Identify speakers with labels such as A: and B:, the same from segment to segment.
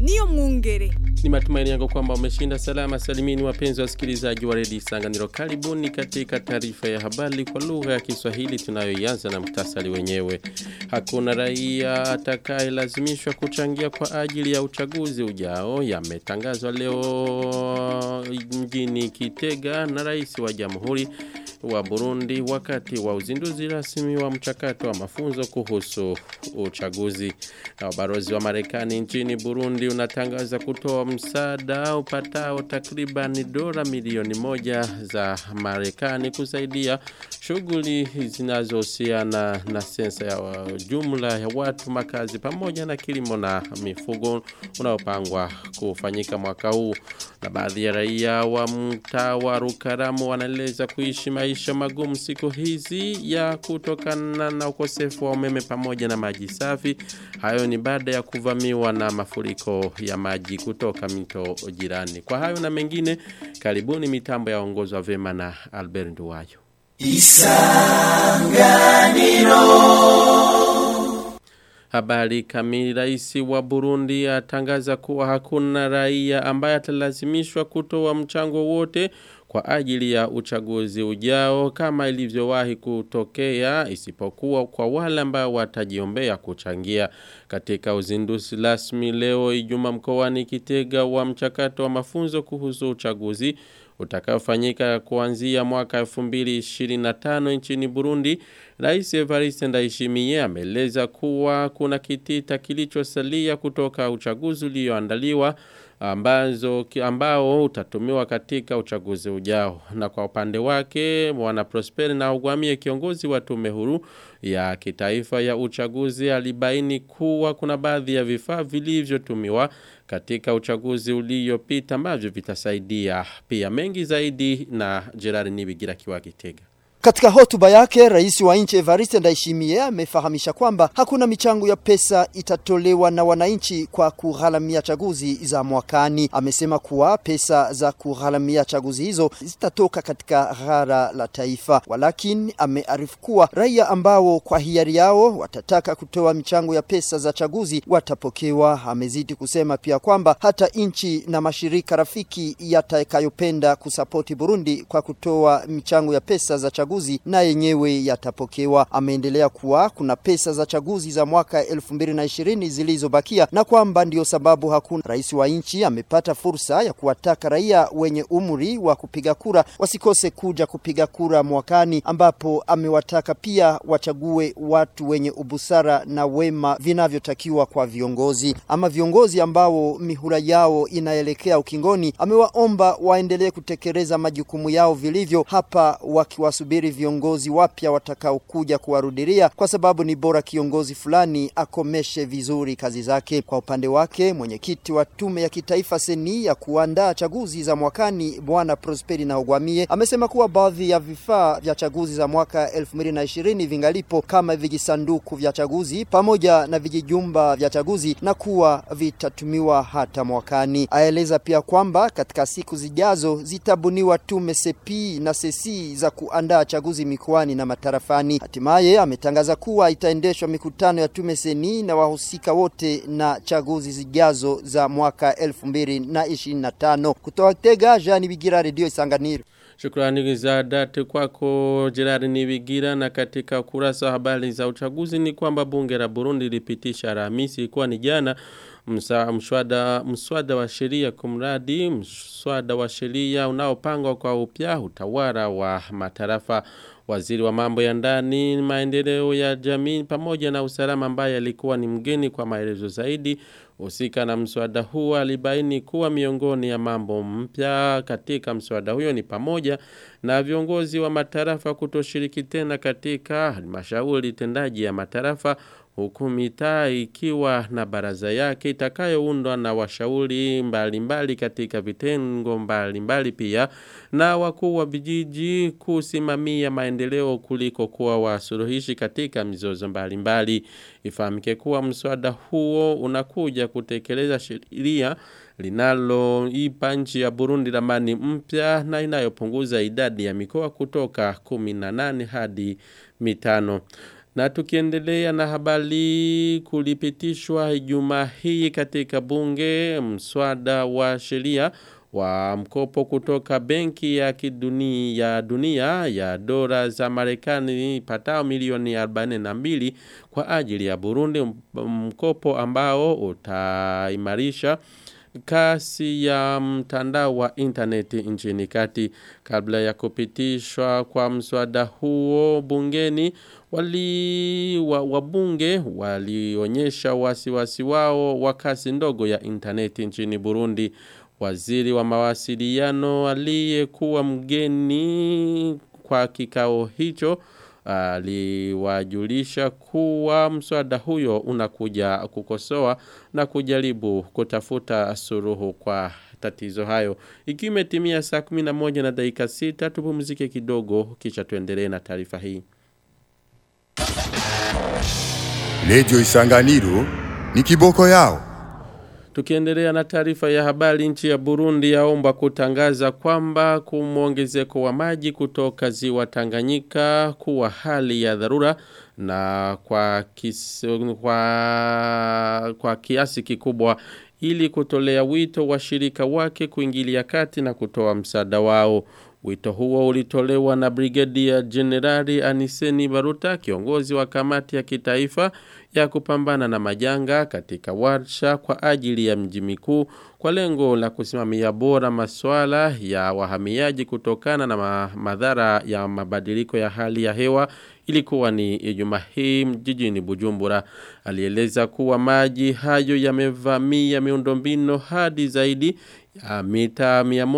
A: niyo mwungere.
B: Ni matumaini yangu kwamba umeshinda salama salimini wapenzi wasikilizaji wa redio Isanganiro. Karibuni katika taarifa ya habari kwa lugha ya Kiswahili tunayoianza na mtasari wenyewe. Hakuna raia atakayelazimishwa kuchangia kwa ajili ya uchaguzi ujao yametangazwa leo mjini Kitega na rais wa Jamhuri wa Burundi wakati wa uzinduzi rasmi wa mchakato wa mafunzo kuhusu uchaguzi. Na barozi wa Marekani nchini Burundi unatangaza kutoa msaada upatao takriban dola milioni moja za Marekani kusaidia shughuli zinazohusiana na sensa ya jumla ya watu makazi pamoja na kilimo na mifugo unaopangwa kufanyika mwaka huu. Na baadhi ya raia wa mtaa wa Rukaramu wanaeleza kuishi maisha magumu siku hizi ya kutokana na ukosefu wa umeme pamoja na maji safi. Hayo ni baada ya kuvamiwa na mafuriko ya maji kutoka mito jirani. Kwa hayo na mengine, karibuni mitambo ya ongozwa vema na Albert Nduwayo. Isanganiro Habari kamili rais wa Burundi atangaza kuwa hakuna raia ambaye atalazimishwa kutoa mchango wote kwa ajili ya uchaguzi ujao kama ilivyowahi kutokea isipokuwa kwa wale ambao watajiombea kuchangia katika uzinduzi rasmi leo Ijumaa mkoani Kitega wa mchakato wa mafunzo kuhusu uchaguzi utakaofanyika kuanzia mwaka 2025 nchini Burundi Rais Evariste Ndayishimiye ameeleza kuwa kuna kitita kilichosalia kutoka uchaguzi ulioandaliwa ambazo ambao utatumiwa katika uchaguzi ujao na kwa upande wake mwana Prosper na ugwamie kiongozi wa tume huru ya kitaifa ya uchaguzi alibaini kuwa kuna baadhi ya vifaa vilivyotumiwa katika uchaguzi uliopita ambavyo vitasaidia pia mengi zaidi na Gerard Nibigira kiwa Kitega
C: katika hotuba yake rais wa nchi Evariste Ndayishimiye amefahamisha kwamba hakuna michango ya pesa itatolewa na wananchi kwa kugharamia chaguzi za mwakani. Amesema kuwa pesa za kugharamia chaguzi hizo zitatoka katika ghara la taifa, walakini amearifu kuwa raia ambao kwa hiari yao watataka kutoa michango ya pesa za chaguzi watapokewa. Amezidi kusema pia kwamba hata nchi na mashirika rafiki yatakayopenda kusapoti Burundi kwa kutoa michango ya pesa za chaguzi chaguzi na yenyewe yatapokewa. Ameendelea kuwa kuna pesa za chaguzi za mwaka 2020 zilizobakia na kwamba ndio sababu hakuna rais wa nchi amepata fursa ya kuwataka raia wenye umri wa kupiga kura wasikose kuja kupiga kura mwakani, ambapo amewataka pia wachague watu wenye ubusara na wema vinavyotakiwa kwa viongozi. Ama viongozi ambao mihura yao inaelekea ukingoni, amewaomba waendelee kutekeleza majukumu yao vilivyo, hapa wakiwasubiri viongozi wapya watakaokuja kuwarudilia kwa sababu ni bora kiongozi fulani akomeshe vizuri kazi zake. Kwa upande wake, mwenyekiti wa tume ya kitaifa seni ya kuandaa chaguzi za mwakani Bwana Prosperi na Ogwamie amesema kuwa baadhi ya vifaa vya chaguzi za mwaka 2020 vingalipo kama vijisanduku vya chaguzi pamoja na vijijumba vya chaguzi na kuwa vitatumiwa hata mwakani. Aeleza pia kwamba katika siku zijazo zitabuniwa tume sepi na sesi za kuandaa chaguzi mikoani na matarafani. Hatimaye ametangaza kuwa itaendeshwa mikutano ya tume seni na wahusika wote na chaguzi zijazo za mwaka 2025. Kutoka Tega, Jean Bigira, Radio Isanganiro.
B: Shukrani za dhati kwako Gerard Nibigira na katika kurasa habari za uchaguzi ni kwamba bunge la Burundi lipitisha Alhamisi ilikuwa ni jana msa, mswada, mswada wa sheria kumradi mswada wa sheria unaopangwa kwa upya utawala wa matarafa waziri wa mambo ya ndani maendeleo ya jamii pamoja na usalama ambaye alikuwa ni mgeni kwa maelezo zaidi Usika na mswada huo alibaini kuwa miongoni ya mambo mpya katika mswada huyo ni pamoja na viongozi wa matarafa kutoshiriki tena katika halmashauri tendaji ya matarafa huku mitaa ikiwa na baraza yake itakayoundwa na washauri mbalimbali katika vitengo mbalimbali pia na wakuu wa vijiji kusimamia maendeleo kuliko kuwa wasuluhishi katika mizozo mbalimbali ifahamike kuwa mswada huo unakuja kutekeleza sheria linaloipa nchi ya Burundi ramani mpya na inayopunguza idadi ya mikoa kutoka 18 hadi mitano Na tukiendelea na habari kulipitishwa Ijumaa hii katika bunge mswada wa sheria wa mkopo kutoka benki ya kidunia ya dunia ya dola za Marekani patao milioni 42 kwa ajili ya Burundi mkopo ambao utaimarisha kasi ya mtandao wa interneti nchini kati kabla ya kupitishwa kwa mswada huo bungeni wali wabunge walionyesha wasiwasi wao wa kasi ndogo ya interneti nchini Burundi waziri wa mawasiliano aliyekuwa mgeni kwa kikao hicho aliwajulisha kuwa mswada huyo unakuja kukosoa na kujaribu kutafuta suruhu kwa tatizo hayo. Ikiwa imetimia saa 11 na dakika 6 tupumzike kidogo kisha tuendelee na taarifa hii.
A: Lejo Isanganiro ni kiboko yao.
B: Tukiendelea na taarifa ya habari nchi ya Burundi yaomba kutangaza kwamba kumwongezeko wa maji kutoka ziwa Tanganyika kuwa hali ya dharura na kwa, kis, kwa, kwa kiasi kikubwa ili kutolea wito washirika wake kuingilia kati na kutoa msaada wao. Wito huo ulitolewa na Brigadia Generali Aniseni Baruta, kiongozi wa kamati ya kitaifa ya kupambana na majanga katika warsha kwa ajili ya mji mikuu kwa lengo la kusimamia bora masuala ya wahamiaji kutokana na ma madhara ya mabadiliko ya hali ya hewa ilikuwa ni Ijumaa hii jijini Bujumbura alieleza kuwa maji hayo yamevamia miundombinu hadi zaidi ya mita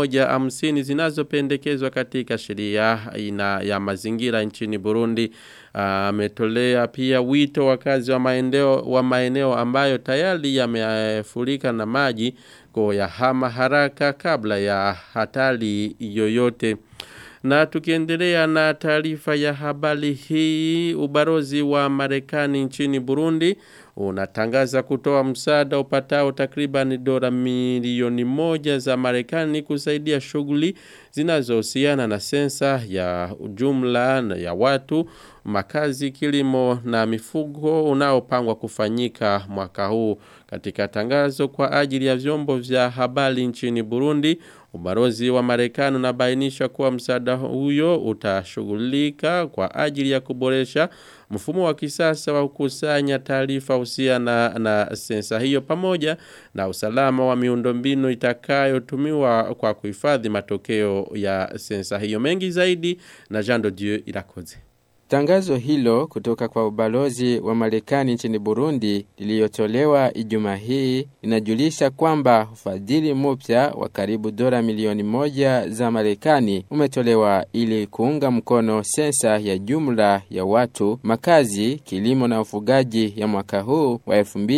B: 150 zinazopendekezwa katika sheria ina ya mazingira nchini Burundi ametolea uh, pia wito wakazi wa maeneo wa maeneo ambayo tayari yamefurika na maji hama haraka kabla ya hatari yoyote na tukiendelea na taarifa ya habari hii ubarozi wa Marekani nchini Burundi unatangaza kutoa msaada upatao takriban dola milioni moja za Marekani kusaidia shughuli zinazohusiana na sensa ya jumla ya watu makazi kilimo na mifugo unaopangwa kufanyika mwaka huu katika tangazo kwa ajili ya vyombo vya habari nchini Burundi Ubarozi wa Marekani unabainisha kuwa msaada huyo utashughulika kwa ajili ya kuboresha mfumo wa kisasa wa kukusanya taarifa husiana na, na sensa hiyo pamoja na usalama wa miundombinu itakayotumiwa kwa kuhifadhi matokeo ya sensa hiyo mengi zaidi na Jean de Dieu Irakoze.
D: Tangazo hilo kutoka kwa ubalozi wa Marekani nchini Burundi liliyotolewa Ijumaa hii linajulisha kwamba ufadhili mpya wa karibu dola milioni moja za Marekani umetolewa ili kuunga mkono sensa ya jumla ya watu, makazi, kilimo na ufugaji ya mwaka huu wa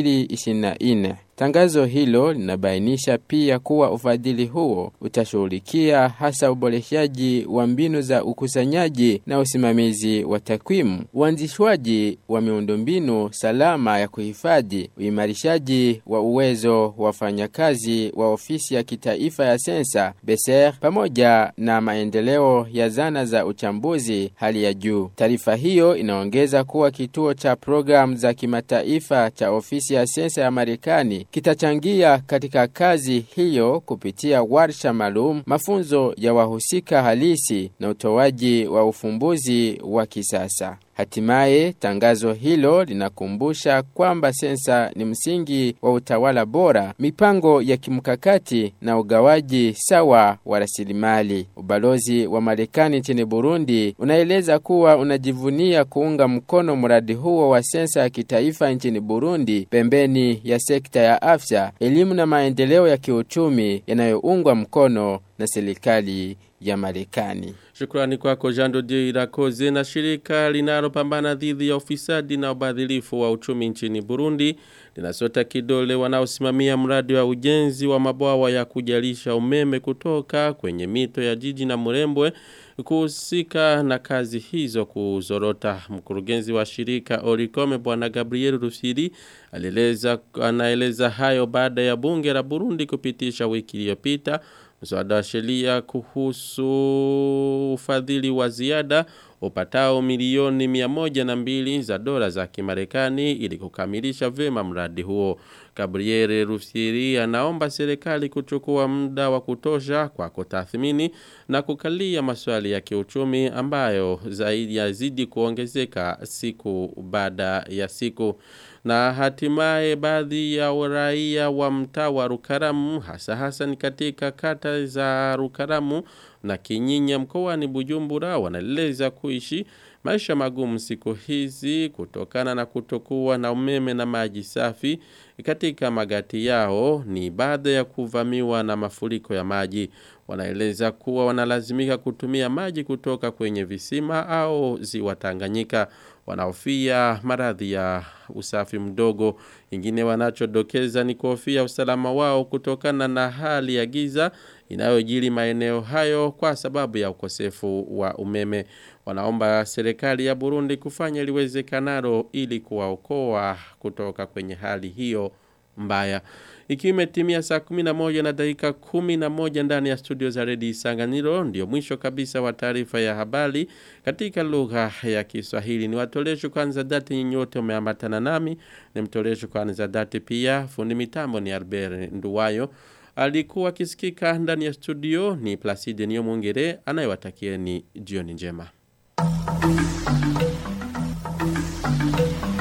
D: 2024. Tangazo hilo linabainisha pia kuwa ufadhili huo utashughulikia hasa uboreshaji wa mbinu za ukusanyaji na usimamizi wa takwimu, uanzishwaji wa miundombinu salama ya kuhifadhi, uimarishaji wa uwezo wa wafanyakazi wa ofisi ya kitaifa ya sensa BESER, pamoja na maendeleo ya zana za uchambuzi hali ya juu. Taarifa hiyo inaongeza kuwa kituo cha programu za kimataifa cha ofisi ya sensa ya Marekani kitachangia katika kazi hiyo kupitia warsha maalum, mafunzo ya wahusika halisi na utoaji wa ufumbuzi wa kisasa. Hatimaye tangazo hilo linakumbusha kwamba sensa ni msingi wa utawala bora, mipango ya kimkakati na ugawaji sawa wa rasilimali. Ubalozi wa Marekani nchini Burundi unaeleza kuwa unajivunia kuunga mkono mradi huo wa sensa ya kitaifa nchini Burundi pembeni ya sekta ya afya, elimu na maendeleo ya kiuchumi yanayoungwa mkono na serikali ya Marekani.
B: Shukrani kwako Jando Dio Irakoze na shirika linalopambana dhidi ya ufisadi na ubadhilifu wa uchumi nchini Burundi linasota kidole wanaosimamia mradi wa ujenzi wa mabwawa ya kujalisha umeme kutoka kwenye mito ya jiji na Murembwe kuhusika na kazi hizo kuzorota. Mkurugenzi wa shirika Orikome bwana Gabriel Rufiri alieleza anaeleza hayo baada ya bunge la Burundi kupitisha wiki iliyopita mswada wa sheria kuhusu ufadhili wa ziada upatao milioni miamoja na mbili za dola za kimarekani ili kukamilisha vema mradi huo. Gabriele Rufsiri anaomba serikali kuchukua muda wa kutosha kwa kutathmini na kukalia maswali ya kiuchumi ambayo zaidi yazidi kuongezeka siku baada ya siku na hatimaye baadhi ya raia wa mtaa wa Rukaramu hasa hasa ni katika kata za Rukaramu na Kinyinya mkoani Bujumbura wanaeleza kuishi maisha magumu siku hizi kutokana na kutokuwa na umeme na maji safi katika magati yao ni baada ya kuvamiwa na mafuriko ya maji wanaeleza kuwa wanalazimika kutumia maji kutoka kwenye visima au ziwa Tanganyika wanaofia maradhi ya usafi mdogo ingine wanachodokeza ni kuhofia usalama wao kutokana na hali ya giza inayojiri maeneo hayo kwa sababu ya ukosefu wa umeme wanaomba serikali ya Burundi kufanya liwezekanalo ili kuwaokoa kutoka kwenye hali hiyo mbaya ikiwa imetimia saa 11 na dakika 11 ndani ya studio za Redio Isanganiro ndio mwisho kabisa wa taarifa ya habari katika lugha ya Kiswahili ni watolesho kwanza dati nyote umeambatana nami ni mtolesho kwanza dati pia fundi mitambo ni Albert Nduwayo alikuwa kisikika ndani ya studio ni Placide Niyomwongere anayewatakieni jioni njema